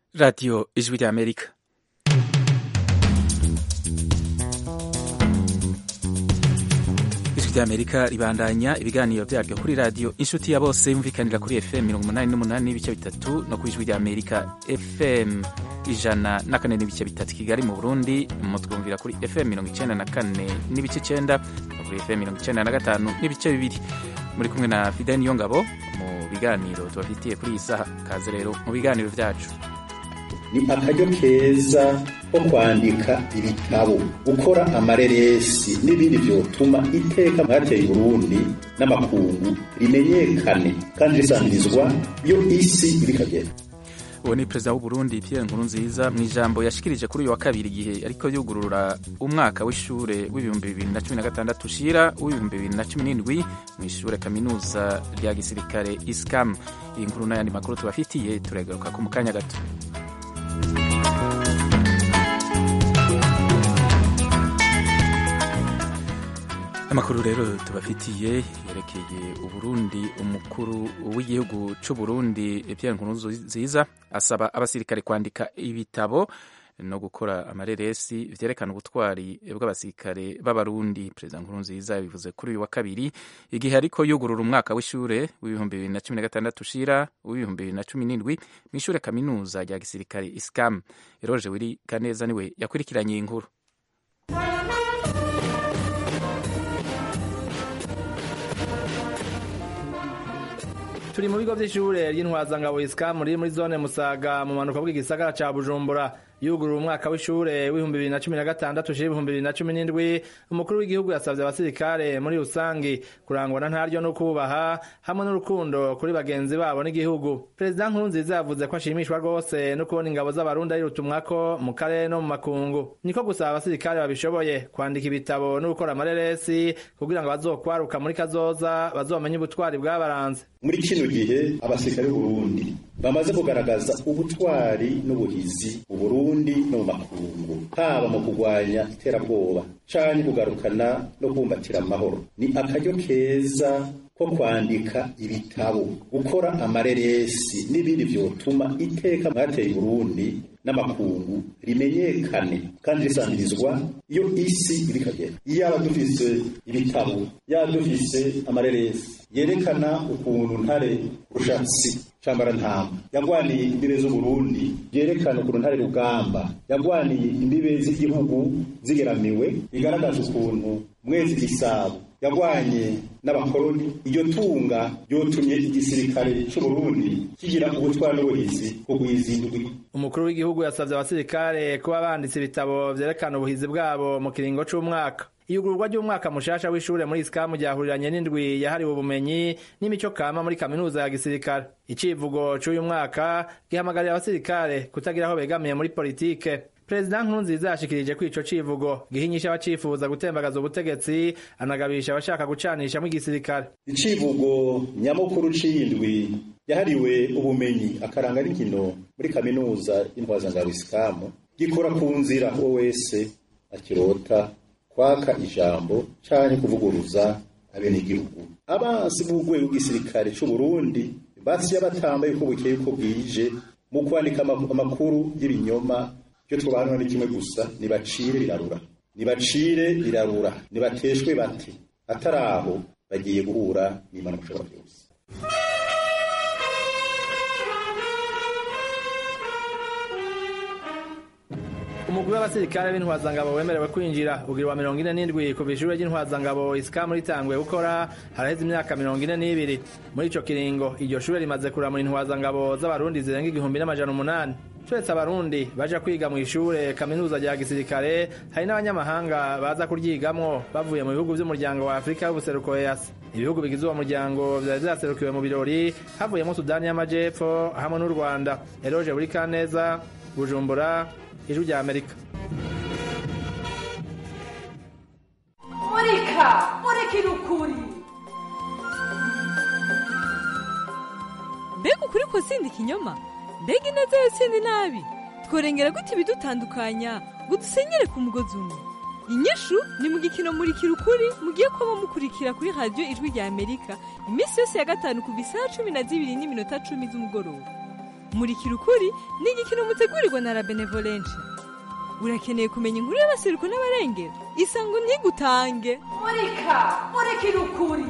Radio Ijwi ry'Amerika ijwi ry'Amerika ribandanya ibiganiro vyaryo kuri radio inshuti ya bose yumvikanira kuri FM mirongo umunani n'umunani n'ibice bitatu no ku ijwi ry'Amerika FM ijana na kane n'ibice bitatu Kigali mu Burundi mutwumvira kuri FM mirongo icenda na kane n'ibice icenda no kuri FM mirongo icenda na gatanu n'ibice bibiri muri kumwe na Fidel Niyongabo mu biganiro tubafitiye kuri iyi saha kaze rero mu biganiro vyacu ni akaryo keza ko kwandika ibitabo gukora amareresi n'ibindi vyotuma iteka mwateye Burundi n'amakungu rimenyekane kandi risangirizwa iyo isi irikagera uwo ni perezida w'uburundi pierre nkurunziza mu ijambo yashikirije kuri uyu wa kabiri igihe ariko yugurura umwaka w'ishure w'ibihumbi bibiri na cumi na gatandatu ushira w'ibihumbi bibiri na cumi n'indwi mu ishure kaminuza rya gisirikare iscam iyi nkuru n'ayandi makuru tubafitiye turagaruka ku mu kanya gato amakuru rero tubafitiye yerekeye uburundi umukuru w'igihugu c'uburundi pierre nkurunziza asaba abasirikare kwandika ibitabo no gukora amareresi vyerekana ubutwari bw'abasirikare b'abarundi perezida nkurunziza yabivuze kuri uyu wa kabiri igihe ariko yugurura umwaka w'ishure w'ibihumbi bibiri na cumi na gatandatu ushira w'ibihumbi bibiri na cumi n'indwi mw'ishure kaminuza rya gisirikare iscam eroje wiri kaneza niwe yakurikiranye iyi nkuru turi mu bigo vy'ishure ry'intwazangabo isikamu riri muri zone musaga mu manuka bw'igisagara ca bujumbura yugurura umwaka w'ishure w'ibihumbi bibiri na cumi na gatandatu ushira ibihumbi bibiri na cumi n'indwi umukuru w'igihugu yasavye abasirikare muri rusangi kurangwa na ntaryo no kubaha hamwe n'urukundo kuri bagenzi babo n'igihugu perezida nkurunziza yavuze ko ashimishwa rwose no kubona ingabo z'abarundi arirutumwako mu karere no mu makungu niko gusaba abasirikare babishoboye kwandika ibitabo no gukora amareresi kugira ngo bazokwaruka muri kazoza bazomenye ubutwari bwabaranze muri kino gihe abasirikare b'uburundi bamaze kugaragaza ubutwari n'ubuhizi mu burundi no mu makungu haba mu kurwanya iterabwoba canke kugarukana no kubumbatira amahoro ni akaryo keza ko kwandika ibitabo gukora amareresi n'ibindi vyotuma iteka mwateye Burundi n'amakungu rimenyekane kandi risangirizwa iyo isi irikagera yaba dufise ibitabo yaba dufise amareresi yerekana ukuntu ntare rushatsi cambara ntamba yagwaniye imbibe z'uburundi yerekana ukuntu ntare rugamba yagwaniye imbibe z'igihugu zigeramiwe igaragaza ukuntu mwezi gisabo yagwanye n'abakoloni iryo tunga ryotumye igisirikare c'uburundi kigira ubutwara n'ubuhizi kugwiza indwi umukuru w'igihugu yasavye abasirikare kuba banditse ibitabo vyerekana ubuhizi bwabo mu kiringo c'umwaka iyugururwa ry'umwaka mushasha w'ishure muri isikamu ryahuriranye n'indwi yahariwe ubumenyi n'imico kama muri kaminuza ya gisirikare icivugo c'uyu mwaka gihamagarira abasirikare kutagira aho begamiye muri politike perezida nkurunziza yashikirije ko ico civugo gihinyisha abacifuza gutembagaza ubutegetsi anagabisha abashaka gucanishamwo igisirikare icivugo nyamukuru c'indwi yahariwe ubumenyi akaranga n'inkino muri kaminuza y'intwazangabo isikamu gikora ku nzira uwo wese akirota kwaka ijambo canke kuvuguruza abenegihugu abansi b'urwego rw'igisirikare c'uburundi basiye batamba yuko bukeye yuko bwije mu kwandika amakuru y'ibinyoma ivyo twobanura ni kimwe gusa nibacire birarura nibacire birarura nibateshwe bati atari aho bagiye guhura n'imana mushobora byose umugwi w'abasirikare b'intwazangabo wemerewe kwinjira ugira wa mirongo ine n'indwi kuva ishure ry'intwazangabo isikamu ritanguye gukora haraheze imyaka mirongo ine n'ibiri muri ico kiringo iryo shure rimaze kuramura intwazangabo z'abarundi zirenga igihumbi n'amajana umunani turetse abarundi baja kwiga mu ishure kaminuza rya gisirikare hari n'abanyamahanga baza kuryigamwo bavuye mu bihugu vy'umuryango wa afurika y'ubuseruko easi ibihugu bigize uwo muryango vyari vyaserukiwe mu birori havuyemo sudani y'amajepfo hamwe n'u rwanda eroje buri kaneza bujumbura ijwi rya amerika murika murikira ukuri mbega ukuri kusinda ikinyoma mbega ineza yotsinda inabi tworengera gute ibidutandukanya ngo dusenyere ku mugozi umwe inyishu ni mu gikino murikira ukuri mugiye kuba mukurikira kuri radiyo ijwi rya amerika iminsi yose ya gatanu kuva isaha cumi na zibiri n'iminota cumi z'umugoroba murikira ukuri ni igikino mutegurirwa na la benevolencia urakeneye kumenya inkuru y'abasiruko n'abarengera isango ntigutange murika murikira ukuri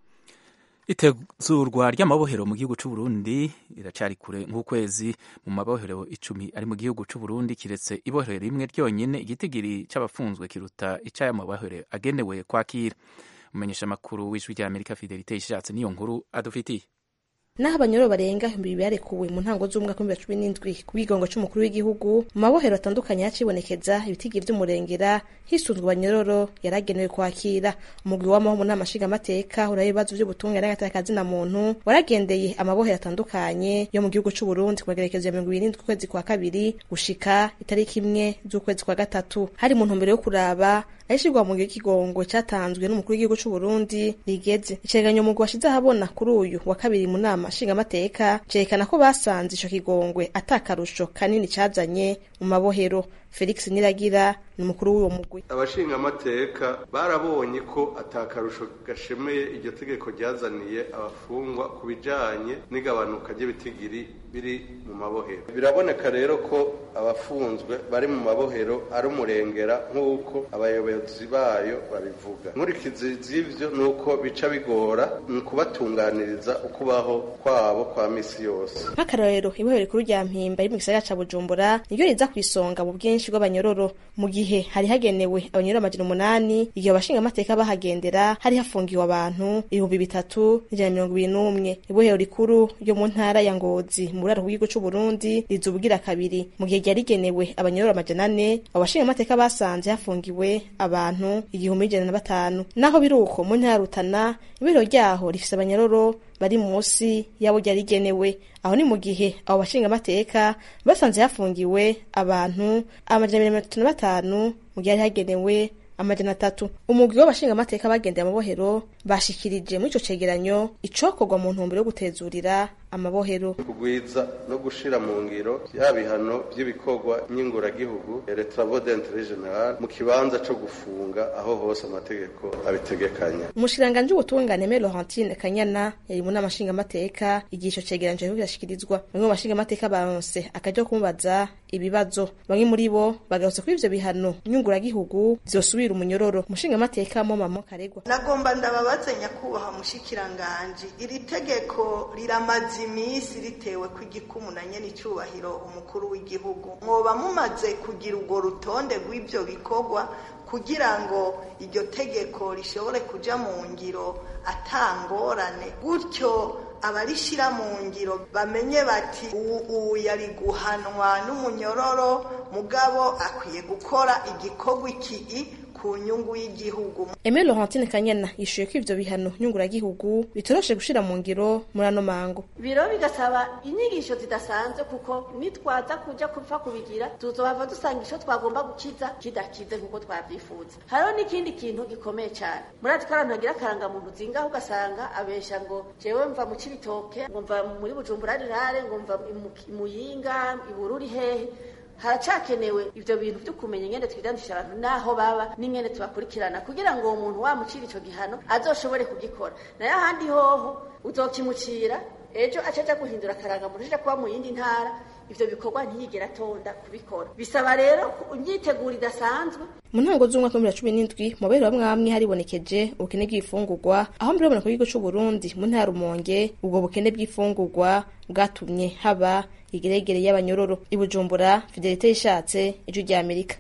itezurwa ry'amabohero mu gihugu c'u Burundi iracari kure nk'ukwezi mu mabohero icumi ari mu gihugu c'u Burundi kiretse ibohero rimwe ryonyene igitigiri c'abafunzwe kiruta ic'aya mabohero agenewe kwakira umenyesha amakuru w'ijwi rya Amerika Fidelite ishatse niyo nkuru adufitiye naho abanyoro barenga ibihumbi bibiri barekuwe mu ntango z'umwaka w'ibihumbi cumi n'indwi ku bwigongo c'umukuru w'igihugu mu mabohero atandukanye hacibonekeza ibitigi vy'umurengera hisunzwe abanyororo yaragenewe kwakira umugwi w'amaho mu nama nshingamateka uraba ibibazo vy'ubutungane n'agatakazi na muntu waragendeye amabohero atandukanye yo mu gihugu c'u Burundi ku magerekezo ya mirongo ibiri n'indwi ukwezi kwa kabiri gushika itariki imwe z'ukwezi kwa gatatu hari mu ntumbero yo kuraba ayishirwa mu gihe kigongo catanzwe n'umukuru w'igihugu c'u Burundi rigeze icegeranyo umugwi washize ahabona kuri uyu wa kabiri mu nama nshingamateka cerekana ko basanze ico kigongwe atakarusho kanini cazanye mu mabohero felix niragira ni umukuru w'uwo mugwi abashingamateka barabonye ko atakarusho gashemeye iryo tegeko ryazaniye abafungwa ku bijanye n'igabanuka ry'ibitigiri biri mu mabohero biraboneka rero ko abafunzwe bari mu mabohero ari umurengera nk'uko abayobozi bayo babivuga nkurikizi z'ivyo ni uko bica bigora mu kubatunganiriza ukubaho kwabo kwa misi yose nk'akarorero ibohero rikuru rya mpimba riri mu gisagara ca bujumbura niryo riza ku isonga mu bwinshi bw'abanyororo mu gihe hari hagenewe abanyororo amajana umunani igihe abashingamateka bahagendera hari hafungiwe abantu ibihumbi bitatu n'ijana na mirongo ibiri n'umwe ibohero rikuru ryo mu ntara ya ngozi mu buraro bw'igihugu c'u Burundi riza ubugira kabiri mu gihe ryari rigenewe abanyororo amajana ane abo bashingamateka basanze hafungiwe abantu igihumbi n'ijana na batanu naho biri uko mu ntara ya rutana ibohero ryaho rifise abanyororo bari munsi yabo ryari rigenewe aho ni mu gihe abo bashingamateka basanze hafungiwe abantu amajana mirongo itatu na batanu mu gihe hari hagenewe amajana atatu umugwi w'abashingamateka bagendeye amabohero bashikirije muri ico cegeranyo icokorwa mu ntumbero yo gutezurira amabohero kugwiza no gushira mu ngiro ya bihano vy'ibikorwa nyinguragihugu retravaux d'intérêt général mu kibanza co gufunga aho hose amategeko abitegekanya umushikiranganji w'ubutungane me laurentine kanyana yari mu nama nshingamateka igihe ico cegeranyo kiriko kirashikirizwa bamwe mu bashingamateka baronse akaja kumubaza ibibazo bamwe muri bo bagarutse kuri ivyo bihano nyunguragihugu zosubira umunyororo umushingamateka mo mamo karegwa nagomba ndababaze nyakubahwa mushikiranganji iri tegeko riramaze iminsi ritewe ku igikumu na nyene icubahiro umukuru w'igihugu mwoba mumaze kugira urwo rutonde rw'ivyo bikorwa kugira ngo iryo tegeko rishobore kuja mu ngiro atangorane gutyo abarishira mu ngiro bamenye bati ubu yari guhanwa n'umunyororo mugabo akwiye gukora igikorwa iki ku nyungu y'igihugu Aimé Laurentine Kanyana yishuye ko ivyo bihano nyunguragihugu bitoroshe gushira mu ngiro muri ano mango biro bigasaba inyigisho zidasanzwe kuko nitwaza kuja kupfa kubigira tuzohava dusanga ico twagomba gukiza kidakize nkuko twavyifuza hariho n'ikindi kintu gikomeye cane murazi ko abantu bagira akarangamuntu zingaho ugasanga abesha ngo jewe mva mu cibitoke ngo mva muri bujumbura rirare ngo mva i muyinga i bururi hehe haracakenewe ivyo bintu vyo kumenya ingene twidandisha abantu naho baba n'ingene tubakurikirana kugira ngo uwo muntu wamucira ico gihano azoshobore kugikora nayo ahandi hoho uzokimucira ejo acaja guhindura akarangamuntu aja kuba mu yindi ntara ivyo bikorwa ntiyigera atonda kubikora bisaba rero imyiteguro idasanzwe mu ntango z'umwaka w'ibihumbi cumi n'indwi mu babiri bamwe bamwe haribonekeje ubukene bw'ibifungurwa aho mbere babona ku gihugu c'uburundi mu ntara rumonge ubwo bukene bw'ifungurwa bwatumye haba igeregere y'abanyororo i bujumbura fidelite yishatse ijwi rya amerika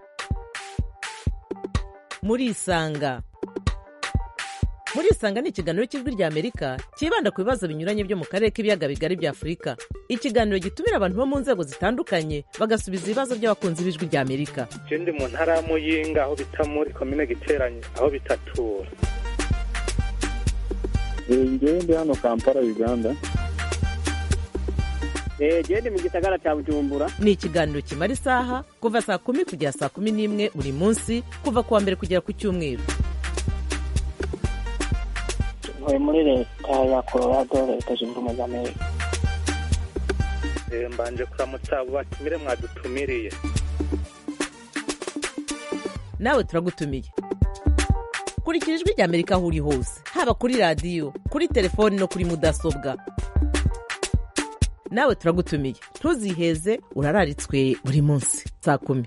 murisanga murisanga ni ikiganiro cy'ijwi rya amerika cyibanda ku bibazo binyuranye byo mu karere k'ibiyaga bigari bya afurika ikiganiro gitumira abantu bo mu nzego zitandukanye bagasubiza ibibazo by'abakunzi b'ijwi rya amerika je ndi mu ntara ya muyinga aho bita muri komine giteranye aho bitatura ngewe ndi hano kampala uganda gende mu gisagara cya bujumbura ni ikiganiro kimara isaha kuva saa kumi kugera saa kumi n'imwe buri munsi kuva ku wa mbere kugera ku cyumweru ntuye muri leta ya colorado leta zunze ubumwe za amerika mbanje kuramutsa abo batumire mwadutumiriye nawe turagutumiye kurikira ijwi rya amerika aho uri hose haba kuri radiyo kuri telefoni no kuri mudasobwa nawe turagutumiye ntuziheze urararitswe buri munsi saa kumi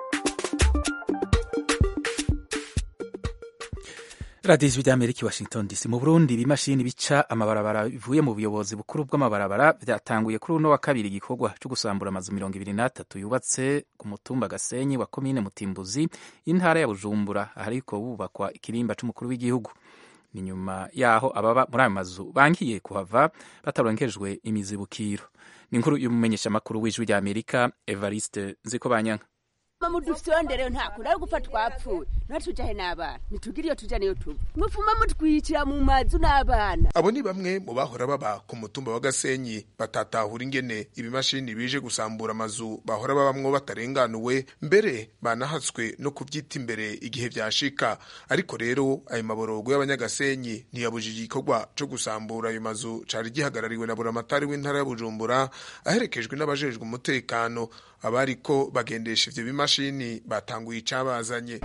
radiyo ijwi ry'amerika i washington dc mu burundi ibimashini bica amabarabara bivuye mu buyobozi bukuru bw'amabarabara byatanguye kuri uno wa kabiri igikorwa cyo gusambura amazu mirongo ibiri n'atatu yubatse ku mutumba gasenyi wa komine mutimbuzi y'intara ya bujumbura ahariko bubakwa ikirimba c'umukuru w'igihugu ni nyuma yaho ababa muri ayo mazu bangiye kuhava bataronkejwe imizibukiro ni inkuru y'umumenyeshamakuru w'ijwi ry'amerika evariste nziko banyanka mama dufyondere ntakunda ari gupfa twapfuye ntatujahe n'abana ntitugire iyo tuja niyo tuba mufuma mutwicira mu mazu n'abana abo ni bamwe mu bahora baba ku mutumba wa gasenyi batatahura ingene ibimashini bije gusambura amazu bahora babamwo batarenganuwe mbere banahatswe no kuvyita imbere igihe vyashika ariko rero ayo maborogo y'abanyagasenyi ntiyabujije igikorwa co gusambura ayo mazu cari gihagarariwe na buramatari w'intara ya bujumbura aherekejwe n'abajejwe umutekano abariko bagendesha ivyo bimashini batanguye icabazanye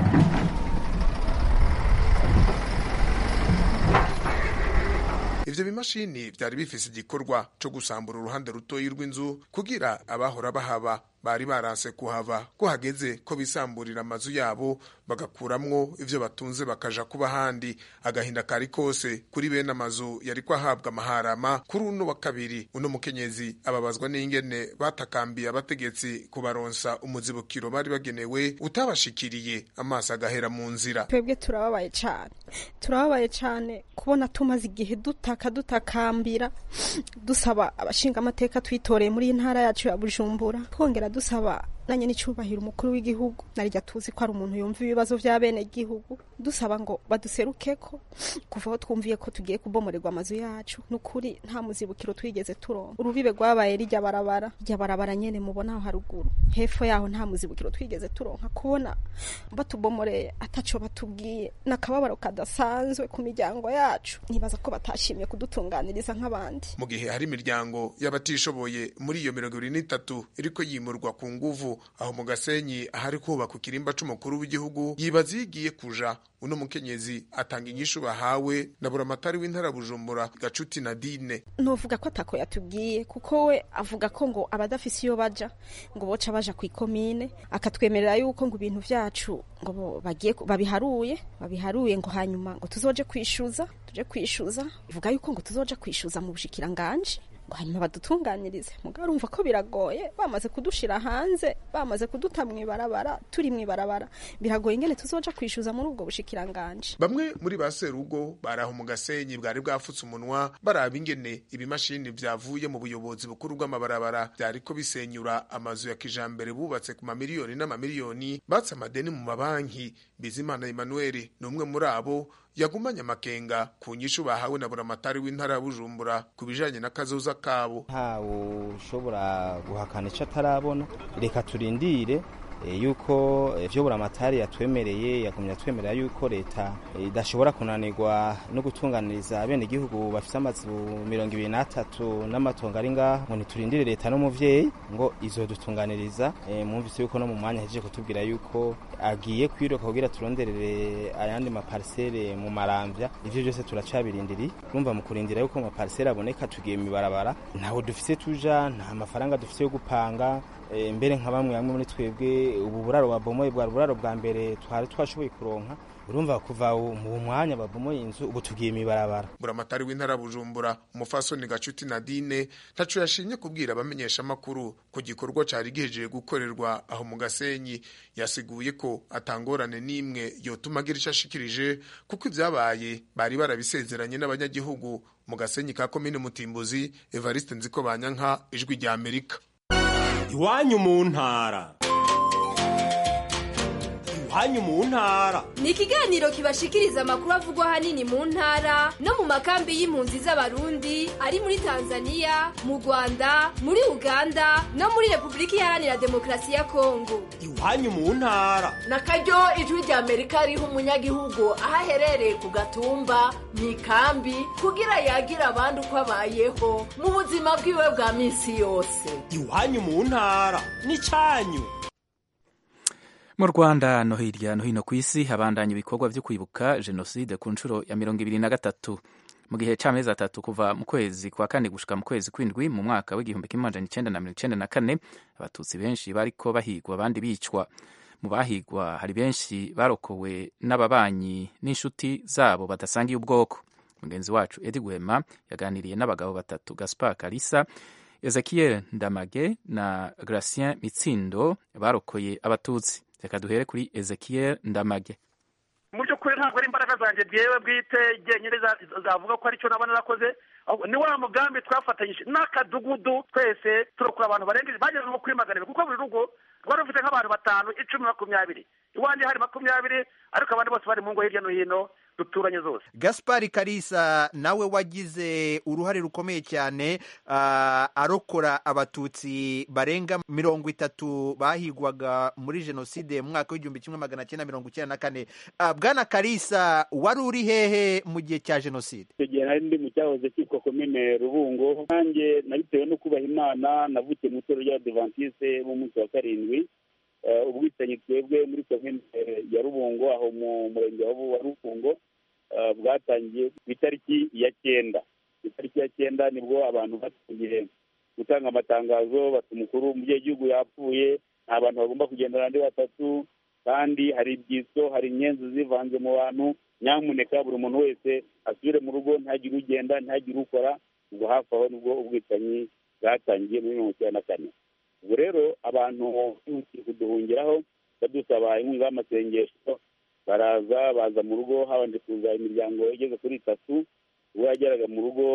ivyo bimashini vyari bifise igikorwa co gusambura uruhande rutoyi rw'inzu kugira abahora bahaba bari baranse kuhava ko hageze ko bisamburira amazu yabo bagakuramwo ivyo batunze bakaja kuba handi agahinda kari kose kuri bene amazu yariko ahabwa amaharama kuri uno wa kabiri uno mukenyezi ababazwa n'ingene batakambiye abategetsi kubaronsa umuzibukiro bari bagenewe utabashikiriye amaso agahera mu nzira twebwe turababaye cane turababaye cane kubona tumaze igihe dutaka dutakambira dusaba abashinga amateka twitoreye muri iyi ntara yacu ya bujumbura twongera dusaba nanye n'icubahiro umukuru w'igihugu narijya tuzi ko ari umuntu yumva ibibazo vya bene gihugu dusaba ngo baduserukeko kuva aho twumviye ko tugiye kubomorerwa amazu yacu nukuri nta muzibukiro twigeze turonka urubibe rwabaye rijya barabara rya barabara nyene mubona aho haruguru hepfo yaho nta muzibukiro twigeze turonka kubona batubomoreye ataco batubwiye nakababaro kadasanzwe ku miryango yacu nibaza ko batashimye kudutunganiriza nk'abandi mu gihe hari imiryango y'abatishoboye muri iyo mirongo ibiri n'itatu iriko yimurwa ku nguvu aho mu gasenyi ahari kubaka ikirimba c'umukuru w'igihugu yibaza iyo igiye kuja uno mukenyezi atanga inyishu bahawe na buramatari w'intara bujumbura gacuti na dine novuga ko atako yatubwiye kuko we avuga ko ngo abadafise iyo baja ngo boca baja ku ikomine akatwemerera yuko ngo ibintu vyacu ngo bagiye babiharuye babiharuye ngo hanyuma ngo tuzoje kwishuza tuje kwishuza ivuga yuko ngo tuzoja kwishuza mu bushikiranganje ngo hanyuma badutunganirize mugabo urumva ko biragoye bamaze kudushira hanze bamaze kuduta mw'ibarabara turi mw'ibarabara biragoye ingene tuzoja kwishuza muri ubwo bushikiranganje bamwe muri ba serugo baraho mu gasenyi bwari bwafutse umunwa baraba ingene ibimashini vyavuye mu buyobozi bukuru bw'amabarabara vyariko bisenyura amazu ya kijambere bubatse ku mamiliyoni n'amamiliyoni batse amadeni mu mabanki bizimana emmanuel ni umwe muri abo yagumanye amakenga ku nyishu bahawe na buramatari w'intara ya bujumbura ku bijanye n'akazoza kabo ntawe ushobora guhakana ico atarabona reka turindire yuko ivyo buramatari yatwemereye yagumye atwemerera yuko leta idashobora kunanirwa no gutunganiriza abene igihugu bafite amazu mirongo ibiri n'atatu n'amatongo ari ngaho ngo ntiturindire leta n'umuvyeyi ngo izodutunganiriza mwumvise yuko no mu mwanya hejeje kutubwira yuko agiye kwiruka kugira turonderere ayandi maparisere mu maramvya ivyo byose turacabirindiri urumva mu kurindira yuko mu maparisere aboneka tugiye mibarabara ntawe dufise tuja nta mafaranga dufise yo gupanga mbere nka bamwe bamwe muri twebwe ubu buraro babomoye bwa buraro bwa mbere twari twashoboye kuronka urumva kuva mu mwanya babomoye inzu ubu tugiye mibarabara buramatari w'intara bujumbura umufasoni gacuti nadine ntaco yashimye kubwira abamenyesha amakuru ku gikorwa cari gihejeje gukorerwa aho mu gasenyi yasiguye ko atangorane n'imwe yotuma agira ico ashikirije kuko ivyabaye bari barabisezeranye n'abanyagihugu mu gasenyi ka komine mutimbuzi evariste nziko banyanka ijwi rya amerika iwanyu mu ntara iwanyu mu ntara ni ikiganiro kibashikiriza amakuru avugwa ahanini mu ntara no mu makambi y'impunzi z'abarundi ari muri tanzania mu rwanda muri uganda no muri repubulika iharanira demokarasi ya kongo iwanyu mu ntara na karyo ijwi rya amerika riha umunyagihugu aho aherereye ku gatumba mu ikambi kugira yagira abandi uko abayeho mu buzima bwiwe bwa minsi yose iwanyu mu ntara ni cyanyu mu rwanda no hirya no hino ku isi habandanya ibikorwa byo kwibuka jenoside ku nshuro ya mirongo ibiri na gatatu mu gihe c'amezi atatu kuva mu kwezi kwa kane gushika mu kwezi kw'indwi mu mwaka w'igihumbi kimwe amajana icenda na mirongo icenda na kane abatutsi benshi bariko bahigwa abandi bicwa mu bahigwa hari benshi barokowe n'ababanyi n'inshuti zabo badasangiye ubwoko mugenzi wacu edi guhema yaganiriye n'abagabo batatu gaspar kalisa ezekiel ndamage na gracien mitsindo barokoye abatutsi reka duhere kuri ezekiel ndamage mu by'ukuri ntabwo ari imbaraga zanjye byewe bwite jyenyine zavuga ko aricyo naba narakoze ni wa mugambi twafatanyije n'akadugudu twese turokora abantu barengeje bageze nko kuri magana abiri kuko buri rugo rwari rufite nk'abantu batanu icumi makumyabiri iwanjye hari makumyabiri ariko abandi bose bari mu ngo hirya no hino duturanye zose gaspari karisa nawe wagize uruhare rukomeye cyane uh, arokora abatutsi barenga mirongo itatu bahigwaga muri jenoside mu mwaka w'igihumbi kimwe magana cyenda mirongo icyenda na kane uh, bwana karisa wari uri hehe mu gihe cya jenoside icyo gihe nari ndi mu cyahoze cyitwa komine rubungo nanjye nabitewe no kubaha imana navukiye mu itorero ry'abadivantiste b'umunsi wa karindwi ubwicanyi twebwe muri komine ya rubungo aho mu murenge wa rubungo bwatangiye ku itariki ya cyenda ku itariki ya cyenda nibwo abantu batangiye gutanga amatangazo bati umukuru umubyeyi w'igihugu yapfuye nta bantu bagomba kugendana andi batatu kandi hari ibyitso hari inyenzi zivanze mu bantu nyamuneka buri muntu wese asubire mu rugo ntagire ugenda ntagire ukora ubwo hafi aho nibwo ubwicanyi bwatangiye muri mirongo icyenda na kane ubu rero abantu bihutiye kuduhungiraho badusaba inkunga y'amasengesho baraza baza mu rugo habanje kuza imiryango igeze kuri itatu ubwo yageraga mu rugo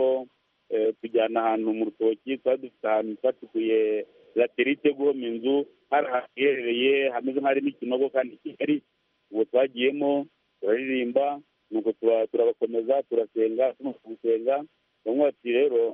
tujyana ahantu mu rutoki twari dufite ahantu twacukuye laterite guhoma inzu hari ahantu hiherereye hameze nk'ahari n'ikinogo kandi kigali ubu twagiyemo turaririmba nuko turabakomeza turasenga tumaze gusenga bamwe bati rero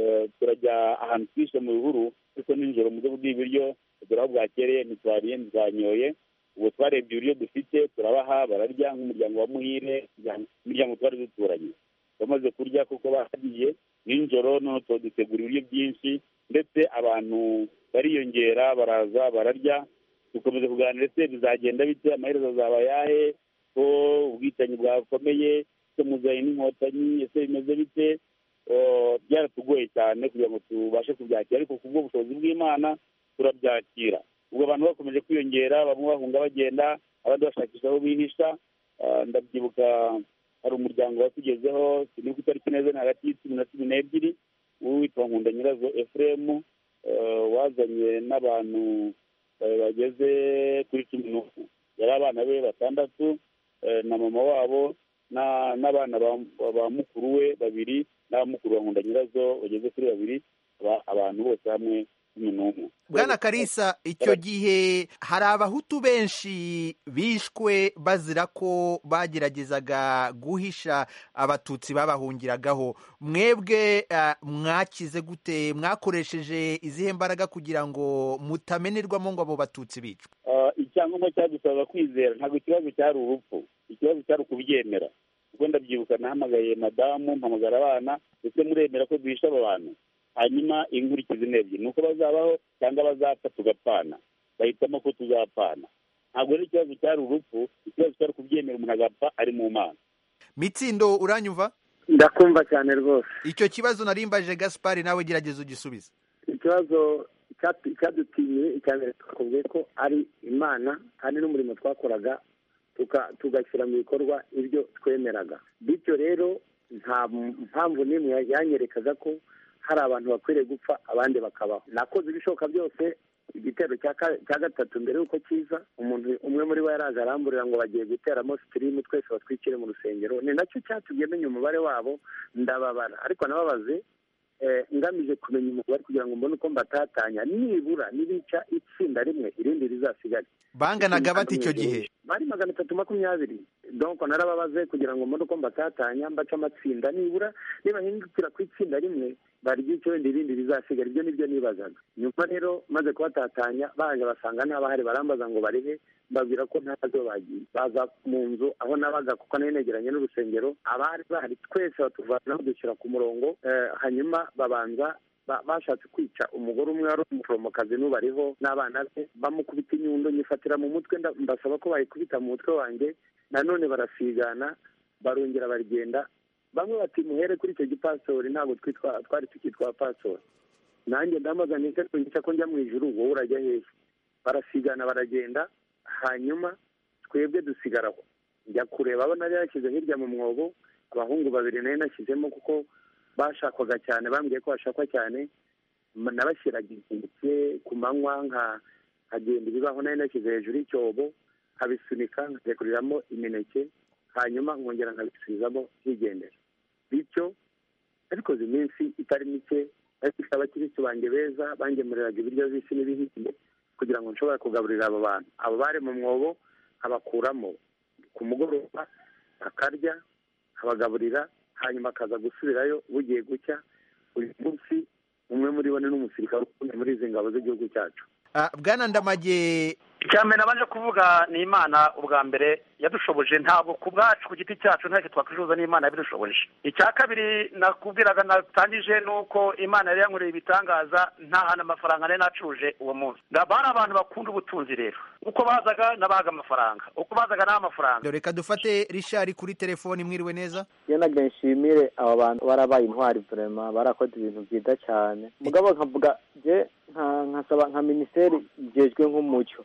turajya ahantu twishe mu bihuru ariko nijoro mu bwo bw'ibiryo turaho bwakereye ntitwariye ntitwanyoye ubu twarebye ibiryo dufite turabaha bararya nk'umuryango wa muhire imiryango twari duturanye bamaze kurya kuko bahagiye nijoro noneho dutegura ibiryo byinshi ndetse abantu bariyongera baraza bararya dukomeza kuganira ese bizagenda bite amaherezo azaba ayahe ko ubwicanyi bwakomeye ese muzanye n'inkotanyi ese bimeze bite byaratugoye cyane kugira ngo tubashe kubyakira ariko ku bw'ubushobozi bw'imana turabyakira ubwo abantu bakomeje kwiyongera bamwe bahunga bagenda abandi bashakisha aho bihisha ndabyibuka hari umuryango watugezeho sinibuka itariki neza ni hagati y'icumi na cumi n'ebyiri witwa nkunda nyirazo efuremu wazanye n'abantu bageze kuri cumi n'umwe yari abana be batandatu na mama wabo n'abana ba mukuru we babiri n'abamukuru wa nkunda nyirazo bageze kuri babiri abantu bose hamwe cumi n'umwe bwana karisa icyo gihe hari abahutu benshi bishwe bazira ko bageragezaga guhisha abatutsi babahungiragaho mwebwe mwakize gute mwakoresheje izihe mbaraga kugira ngo mutamenerwamo ngo abo batutsi bicwe icyangombwa cyadusabaga kwizera ntabwo ikibazo cyari urupfu ikibazo cyari ukubyemera ubwo ndabyibuka nahamagaye madamu mpamagara abana ndetse muremera ko duhisha aba bantu hanyuma inkurikizi ni ebyiri ni uko bazabaho cyangwa bazapfa tugapfana bahitamo ko tuzapfana ntabwo ari ikibazo cyari urupfu ikibazo cyari kubyemera umuntu agapfa ari mu mana mitsindo uranyumva ndakumva cyane rwose icyo kibazo narimbaje gaspari nawe gerageza ugisubize ikibazo cyadutinye icya mbere twakubwiye ko ari imana kandi n'umurimo twakoraga tugashyira mu bikorwa ibyo twemeraga bityo rero nta mpamvu n'imwe yanyerekaga ko hari abantu bakwiriye gupfa abandi bakabaho nakoze ibishoboka byose igitero cya gatatu mbere y'uko kiza umuntu umwe muri bo yaraje aramburira ngo bagiye guteramo sitirimu twese batwikire mu rusengero ni nacyo cyatumye menya umubare wabo ndababara ariko nababaze ngamije kumenya umubare kugira ngo mbone uko mbatatanya nibura nibica itsinda rimwe irindi rizasigare banganaga bati icyo gihe bari magana atatu makumyabiri donko narababaze kugira ngo mbone uko mbatatanya mbaca amatsinda nibura nibahindukira ku itsinda rimwe baryica wenda irindi rizasigara ibyo nibyo nibazaga nyuma rero maze kubatatanya baje basanga ntabahari barambaza ngo barihe mbabwira ko ntazo bagiye baza mu nzu aho nabaga kuko nari negeranye n'urusengero abari bahari twese batuvanaho dushyira ku murongo hanyuma babanza bashatse kwica umugore umwe wari umuforomokazi n'ubariho n'abana be bamukubita inyundo nyifatira mu mutwe mbasaba ko bayikubita mu mutwe wanjye nanone barasigana barongera baragenda bamwe bati muhere kuri icyo gipasori ntabwo twitwa twari tukitwa pasori nanjye ndamaze nise ko njya mu ijuru wowe urajya hehe barasigana baragenda hanyuma twebwe dusigaraho njya kureba abo nari yashyize hirya mu mwobo abahungu babiri nari nashyizemo kuko bashakwaga cyane bambwiye ko bashakwa cyane nabashyiraga inkeke ku manywa nkagenda ibibaho nari nashyize hejuru y'icyobo nkabisunika nkajyakuriramo imineke hanyuma nkongera nkabisubizamo higendera bityo nabikoze iminsi itari mike ariko abakirisitu banjye beza bangemuriraga ibiryo bisi n'ibihiye kugira ngo nshobore kugaburira abo bantu abo bari mu mwobo abakuramo ku mugoroba akarya abagaburira hanyuma akaza gusubirayo bugiye gucya uyu munsi umwe muri bo ni n'umusirikare ukomeye muri izi ngabo z'igihugu cyacu bwana ndamage icya mbere nabanje kuvuga ni imana ubwa mbere yadushoboje ntabwo ku bwacu ku giti cyacu ntacyo twakwifuza n'imana yabidushoboje icya kabiri nakubwiraga natangije ni uko imana yari yankoreye ibitangaza nta hantu amafaranga nari nacuruje uwo munsi bari abantu bakunda ubutunzi rero uko bazaga nabahaga amafaranga uko bazaga n'aho amafaranga reka dufate rishari kuri telefoni mwiriwe neza iyo nagira nshimire aba bantu barabaye intwari vurema barakoze ibintu byiza cyane mugabo nkavuga je nkasaba nka minisiteri igejwe nk'umucyo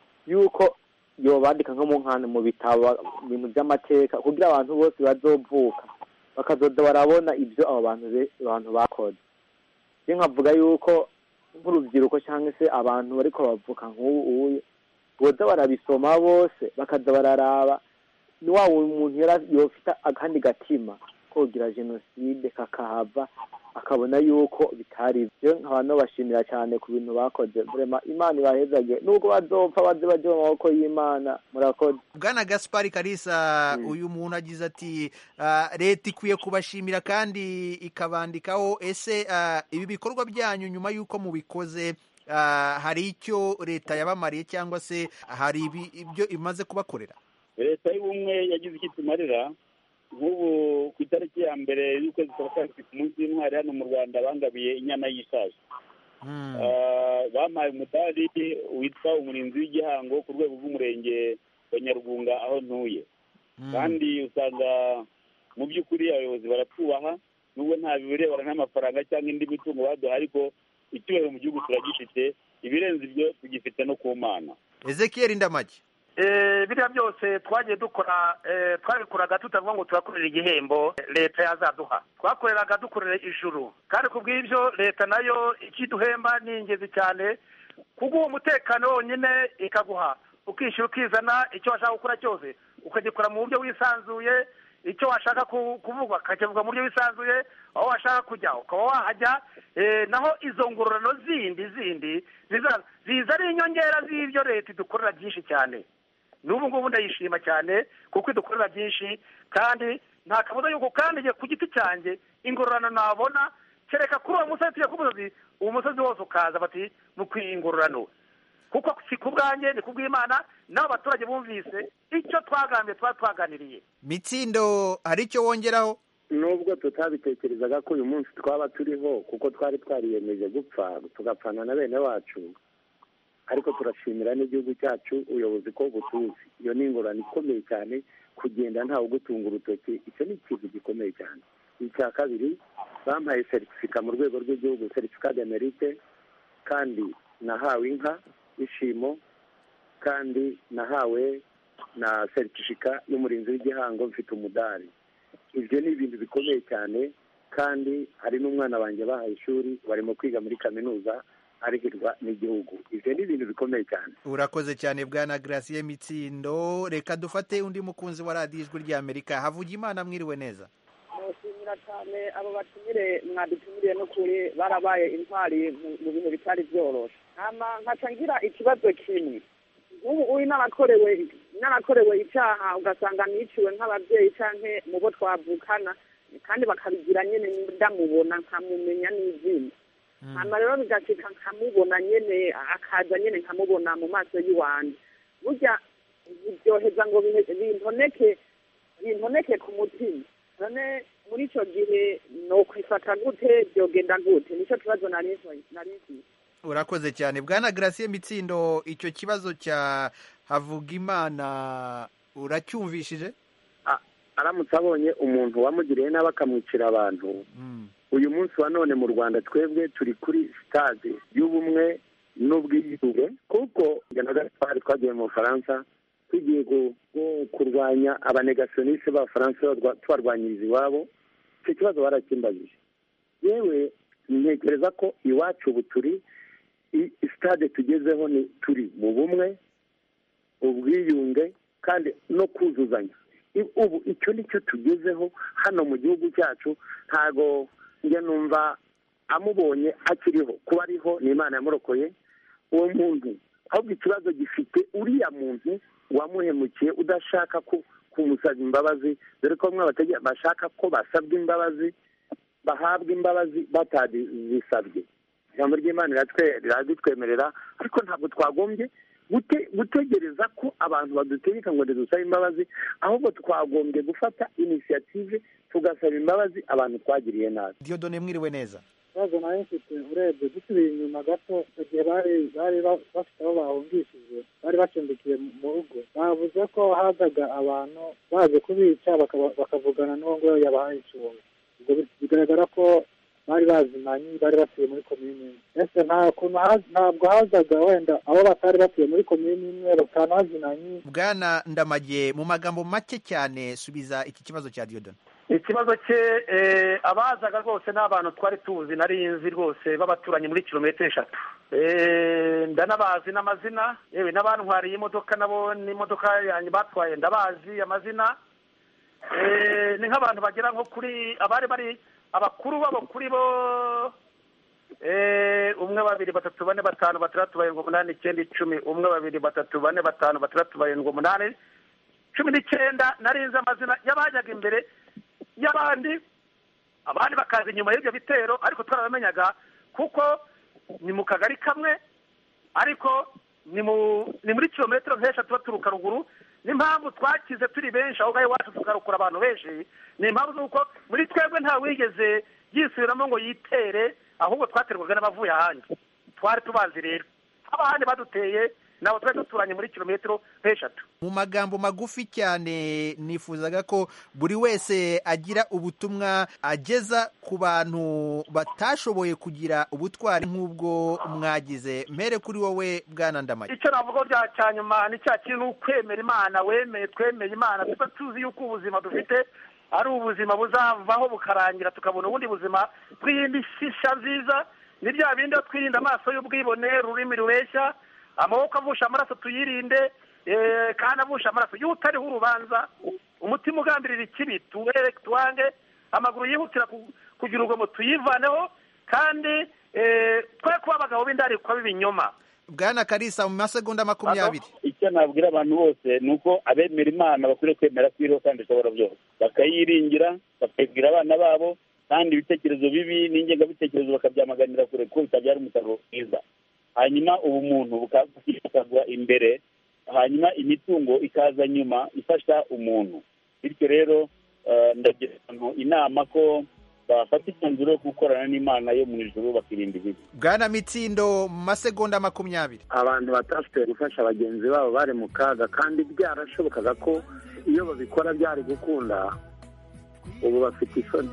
yuko yobandika nko mu nkano mu bitabo ibintu by'amateka kugira abantu bose bazovuka bakazoza barabona ibyo abo bantu abantu bakoze iyo nkavuga yuko nk'urubyiruko cyangwa se abantu bariko bavuka nk'ubu uyu boza barabisoma bose bakaza bararaba ni wa muntu yofita akandi gatima kogira jenoside kakahava akabona yuko bitari byo nkaba nobashimira cyane ku bintu bakoze vrema imana ibahezage nubwo bazopfa baze baje mu maboko y'imana murakoze bwana gaspari karisa uyu muntu agize ati leta ikwiye kubashimira kandi ikabandikaho ese ibi bikorwa byanyu nyuma y'uko mubikoze hari icyo leta yabamariye cyangwa se hari ibyo imaze kubakorera leta y'ubumwe yagize icyo itumarira nk'ubu ku itariki ya mbere y'ukwezi kwa kabiri ku munsi w'intwari hano mu rwanda bangabiye inyana y'ishaje bampaye umudari witwa umurinzi w'igihango ku rwego rw'umurenge wa nyarugunga aho ntuye kandi usanga mu by'ukuri abayobozi baratwubaha nubwo nta birebana n'amafaranga cyangwa indi mitungo baduha ariko icyubahiro mu gihugu turagifite ibirenze ibyo tugifite no ku mana ezekiyeri ndamage biriya byose twagiye dukora twabikoraga tutavuga ngo turakorera igihembo leta yazaduha twakoreraga dukorera ijuru kandi ku bw'ibyo leta nayo ikiduhemba ni ingenzi cyane kuguha umutekano wonyine ikaguha ukishyura ukizana icyo washaka gukora cyose ukagikora mu buryo wisanzuye icyo washaka kuvuga ukakivuga mu buryo wisanzuye aho washaka kujya ukaba wahajya naho izo ngororano zindi zindi ziza ari inyongera z'ibyo leta idukorera byinshi cyane n'ubu ngubu ndayishima cyane kuko idukorera byinshi kandi nta kabuza yuko kandi ku giti cyanjye ingororano nabona kereka kuri uwo musozi tujya ku musozi uwo musozi wose ukaza bati mukwiye ingororano kuko si ku bwanjye ni ku bw'imana n'abo baturage bumvise icyo twagambye tuba twaganiriye mitsindo hari icyo wongeraho nubwo tutabitekerezaga ko uyu munsi twaba turiho kuko twari twariyemeje gupfa tugapfana na bene wacu ariko turashimira n'igihugu cyacu ubuyobozi ko butuzi iyo ni ingorane ikomeye cyane kugenda ntawe ugutunga urutoki icyo ni ikintu gikomeye cyane icya kabiri bampaye seritifika mu rwego rw'igihugu seritifika de merite kandi nahawe inka y'ishimo kandi nahawe na seritifika y'umurinzi w'igihango mfite umudari ibyo ni ibintu bikomeye cyane kandi hari n'umwana wanjye bahaye ishuri barimo kwiga muri kaminuza arihirwa n'igihugu ibyo ni ibintu bikomeye cyane urakoze cyane bwana garasiye mitsindo reka dufate undi mukunzi wa radiyo ijwi ry'amerika havuga imana mwiriwe neza mushimira cyane abo batumire mwadutumiriye no kuri barabaye intwari mu bintu bitari byoroshye nkaca ngira ikibazo kimwe nk'ubu uyu n'abakorewe n'abakorewe icyaha ugasanga niciwe nk'ababyeyi cyangwa mu bo twavukana kandi bakabigira nyine ndamubona nkamumenya n'izina hanyuma rero bigacika nkamubona nyine akaza nyine nkamubona mu maso y'iwanjye burya biryoheza ngo bintoneke bintoneke ku mutima none muri icyo gihe ni ukwifata gute byogenda gute nicyo kibazo nari nzi urakoze cyane bwana garasiye mitsindo icyo kibazo cya havugimana uracyumvishije aramutse abonye umuntu wamugiriye nabi akamwicira abantu uyu munsi wa none mu rwanda twebwe turi kuri sitade y'ubumwe n'ubwiyunge kuko njye na gaspari twagiye mu bufaransa tugiye gu- gu- kurwanya abanegasiyoniste b'abafaransa barwa- tubarwanyiriza iwabo icyo kibazo barakimbajije yewe ntekereza ko iwacu ubu turi i- sitade tugezeho ni turi mu bumwe ubwiyunge kandi no kuzuzanya I- ubu icyo ni cyo tugezeho hano mu gihugu cyacu ntago njya numva amubonye akiriho kuba ariho ni imana yamurokoye uwo muntu ahubwo ikibazo gifite uriya muntu wamuhemukiye udashaka ku- kumusaba imbabazi dore ko bamwe abategera bashaka ko basabwa imbabazi bahabwa imbabazi batazisabye ijambo ry'imana riratwe- riradutwemerera ariko ntabwo twagombye gute- gutegereza ko abantu badutegeka ngo ntidusabe imbabazi ahubwo twagombye gufata inisiyative tugasaba imbabazi abantu twagiriye nabi diyodone mwiriwe neza ikibazo nayo mfite urebye dusubiye inyuma gato igihe bari bari ba- bafite aho bahungishije bari bacumbikiye mu mu rugo bavuze ko hazaga abantu baje kubica bakaba- bakavugana n'uwo ngo yabahaye icumbi ubwo bi- bigaragara ko bari bazimanye bari batuye muri komini imwe ese nta kuntu haz- ntabwo hazaga wenda abo batari batuye muri komini imwe batanazinanye bwana ndamage mu magambo make cyane subiza iki kibazo cya diyodone ikibazo cye eh, abazaga rwose ni abantu twari tuzi nari nzi rwose b'abaturanyi muri kilometero eshatu Eh, ndanabazi n'amazina yewe n'abantwariye imodoka nabo n'imodoka yanjye batwaye ndabazi amazina Eh, ni nk'abantu bagera nko kuri abari bari abakuru babo kuri bo eh, umwe babiri batatu bane batanu batandatu barindwi umunani icyenda icumi umwe babiri batatu bane batanu batandatu barindwi umunani cumi n'icyenda narinze amazina y'abajyaga imbere y'abandi abandi bakaza inyuma y'ibyo bitero ariko twarabamenyaga kuko ni mu kagari kamwe ariko ni mu ni muri kilometero nk'eshatu baturuka ruguru n'impamvu twakize turi benshi aho ngaho iwacu tukarukura abantu benshi ni impamvu z'uko muri twebwe nta wigeze yisubiramo ngo yitere ahubwo twaterwaga n'abavuye ahandi twari tubazi rero abahandi baduteye nabo twari duturanye muri kilometero nk'eshatu mu magambo magufi cyane nifuzaga ko buri wese agira ubutumwa ageza ku bantu batashoboye kugira ubutwari nk'ubwo mwagize mpere kuri wowe bwana ndamage icyo navuga bya cya nyuma ni cya kintu ukwemera imana wemeye twemeye imana tuba tuzi yuko ubuzima dufite ari ubuzima buzavaho bukarangira tukabona ubundi buzima twiyindi shisha nziza ni bya bindi aho twirinda amaso y'ubwibone ururimi rubeshya amaboko avusha amaraso tuyirinde eh, kandi avusha amaraso iyo utariho urubanza umutima ugambirira ikibi tuwere tuwange amaguru yihutira ku- kugira urugomo tuyivaneho kandi eh, twe kuba abagabo b'indarikwa b'ibinyoma bwana karisa mu masegonda makumyabiri icyo nabwira abantu bose ni uko abemera imana bakwiriye kwemera ko iriho kandi ishobora byose bakayiringira bakayibwira abana babo kandi ibitekerezo bibi n'ingengabitekerezo bakabyamaganira kure kuko bitabyara umusaruro mwiza hanyuma ubumuntu bukagwa imbere hanyuma imitungo ikaza nyuma ifasha umuntu bityo rero eh, ndagira abantu inama ko bafata imyanzuro yo gukorana n'imana yo mu ijuru bakirinda ibibi bwana mitsindo mu masegonda makumyabiri abantu batashoboye gufasha bagenzi babo bari mu kaga kandi byarashobokaga ko iyo babikora byari gukunda ubu bafite isoni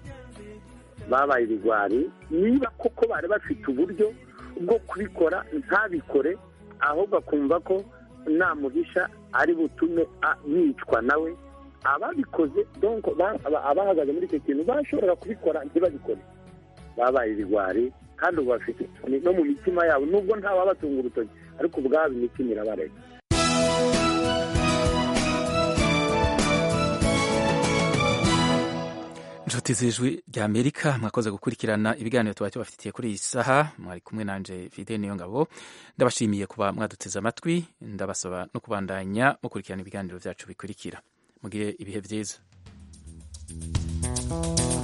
babaye ibigwari niba koko bari bafite uburyo bwo kubikora ntabikore ahubwo akumva ko namuhisha ari butume a- yicwa nawe ababikoze donc ba- aba- abahagaze muri icyo kintu bashoboraga kubikora ntibabikore babaye ibigwari kandi ubu bafite isoni no mu mitima yabo nubwo ntawabatunga urutoki ariko ubwabo imitima irabarega inshuti z'ijwi rya amerika mwakoze gukurikirana ibiganiro tuba tubafitiye kuri iyi saha mwari kumwe nanje fide niyo ngabo ndabashimiye kuba mwaduteze amatwi ndabasaba no kubandanya mukurikirana ibiganiro byacu bikurikira mugire ibihe byiza